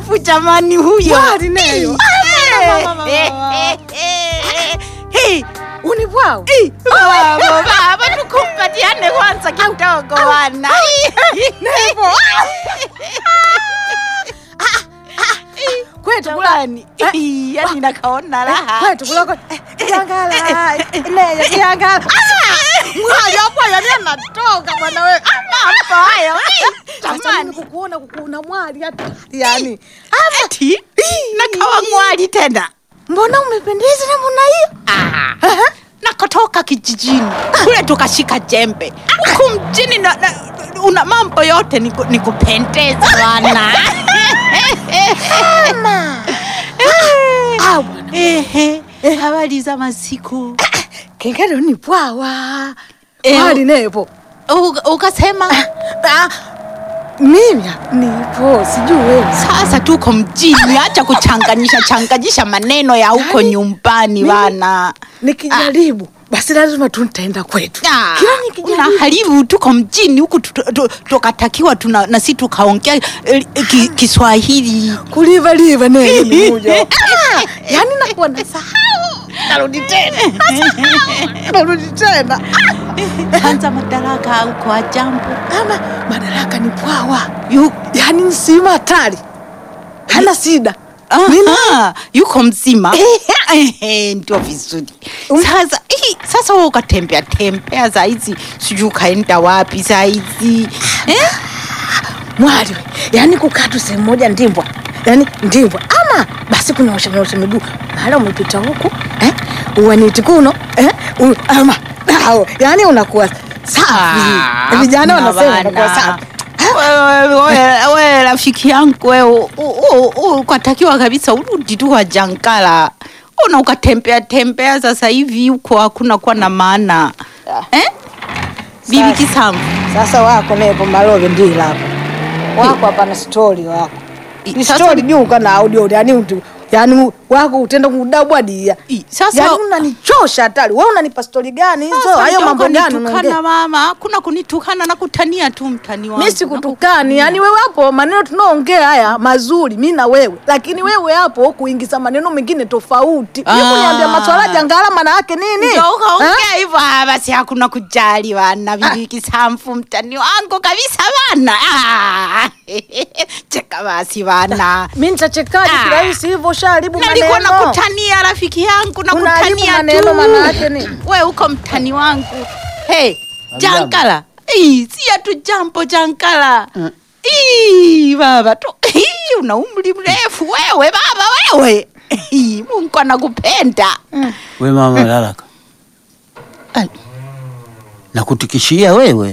mrefu jamani huyo. Mwali neyo. Eh, Mama, mama, eh, mama. eh, eh, eh. Unibwao. Eh, Baba, baba, tukumbatiane kwanza kidogo wana. Nevo. Kwetu kula. Jamani, eh, yani nakaona raha. Kwetu kuloko. Kiangala. Neyo kiangala. Mwali hapo yani anatoka bwana wewe. Mambo hayo. eh, Acha mimi Jamani, kukuona kukuona mwali hata. Yani. ati nakawa mwali tena. Mbona umependeza namna hiyo? Ah, nakotoka kijijini kule tukashika jembe huku mjini na, na, una mambo yote niku- nikupendeza bwana Ah, bwana. Ehe, habari za masiku Kengele ni pwawa. Eh, Mwali nepo. Uka- ukasema Ah, mimi nipo sijui wewe. sasa tuko mjini acha kuchanganyisha changanyisha maneno ya huko nyumbani bana Nikijaribu basi lazima tu nitaenda kwetu. Ah, Kila nikijaribu unaharibu tuko mjini huku tu- tu- tu- tukatakiwa tuna na si tukaongea eh, ki, Kiswahili kuliva liva neno ni moja. Ah, yani nakuwa nasahau. Narudi tena. Nasahau. Narudi tena. kwanza madaraka huko ajambo Ama madaraka ni pwawa. Yu- Yani nsima hatari. Hana shida. Aha, yuko mzima Ehe, ndio vizuri sasa hii, sasa wewe ukatembea tembea saizi sijui ukaenda wapi saizi eh? Mwali, we, yani kukaa tu sehemu moja ndimbwa, yani ndimbwa, ama basi kunyoosha nyosha miguu, mara umepita huku eh, uwaniti kuno eh, u, ama dao, yani unakuwa safi. Ah, Vijana hakuna wanasema bana. unakuwa safi. Wewe, wewe, wewe rafiki yangu wewe u- u- u- ukatakiwa kabisa urudi tu kwa Jankala una ukatembea tembea sasa hivi huko hakuna kuwa na maana eh? Bibi Sasa. Kisamvu Sasa wako nepo malove ndila hapo wako hapana stori wako I- ni sasa- stori juu kana audio yani utu yani wako utenda kudabwadia I- sasa- yani unanichosha hatari wewe unanipa stori gani hizo Sasa hayo ndio mambo gani ukanitukana unaongea mama hakuna kunitukana na kutania tu mtani wangu mi sikutukani yani wewe hapo maneno tunaongea haya mazuri mi na wewe lakini wewe hapo kuingiza maneno mengine tofauti Ah. mi kuniambia maswala jangala maana yake nini Ndio Ha? ukaongea hivyo ah, basi hakuna kujali wana bibi Kisamvu mtani wangu kabisa bana Ah, cheka basi bana mi nitachekaje Ah. kirahisi hivyo shaharibu nalikuwa maneno nakutania rafiki yangu Unaharibu nakutania maneno tu maana yake nini? we uko mtani wangu hey, Hamjambo. jankala Ii, si atu jambo jankala Ii, baba tu Ii, una umri mrefu wewe baba wewe Ii, mungu anakupenda We mama Lalaka, Ai, nakutikishia wewe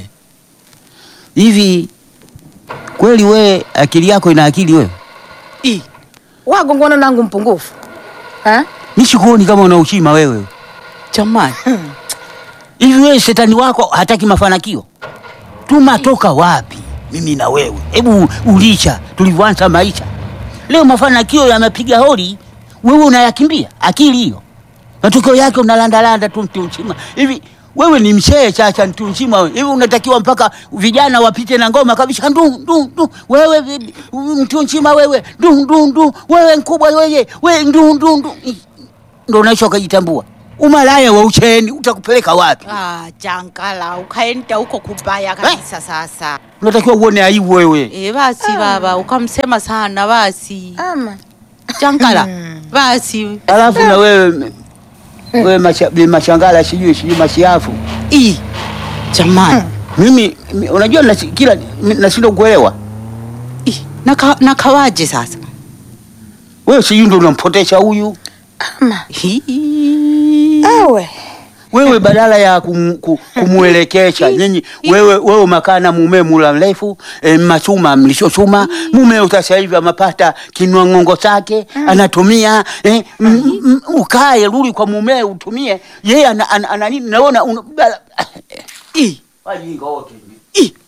hivi kweli, we akili yako ina akili wewe? ii. wagongwana nangu mpungufu Ha? Mi sikuoni kama una ushima wewe. jamani Hivi wewe shetani wako hataki mafanikio? Tumatoka wapi mimi na wewe? Hebu ulicha tulivyoanza maisha. Leo mafanikio yamepiga hodi, wewe unayakimbia. Akili hiyo, matokeo yake unalandalanda tu mtu mzima hivi. Wewe ni mshee chacha, mtu mzima wewe. hivi, unatakiwa mpaka vijana wapite na ngoma kabisa, ndu ndu ndu, wewe vi- mtu mzima wewe, ndu ndu ndu, wewe mkubwa wewe, wewe ndu ndu ndu, ndo unaisha ukajitambua. Umalaya wa ucheni utakupeleka wapi? ah, jankala ukaenda huko kubaya kabisa sasa unatakiwa uone aibu wewe. e, basi baba ukamsema sana basi ama jankala basi Alafu na wewe wewe macha, bi machangala sijui sijui mashiafu. Ii, jamani Mimi mi- unajua nasi- kila mi- nashindwa kuelewa. Ii, naka, nakawaje sasa Wewe sijui ndo unampotesha huyu. ama Hii. ewe Wewe badala ya kum, ku- kumuelekesha nyinyi wewe wewe umekaa na mume mula mrefu e, machuma mlishochuma mume sasa hivi amepata kinwa ng'ongo chake anatumia e, m, m, ukae rudi kwa mume utumie yeye ana, ana, ana nini naona una, Ii, wajinga wote ii,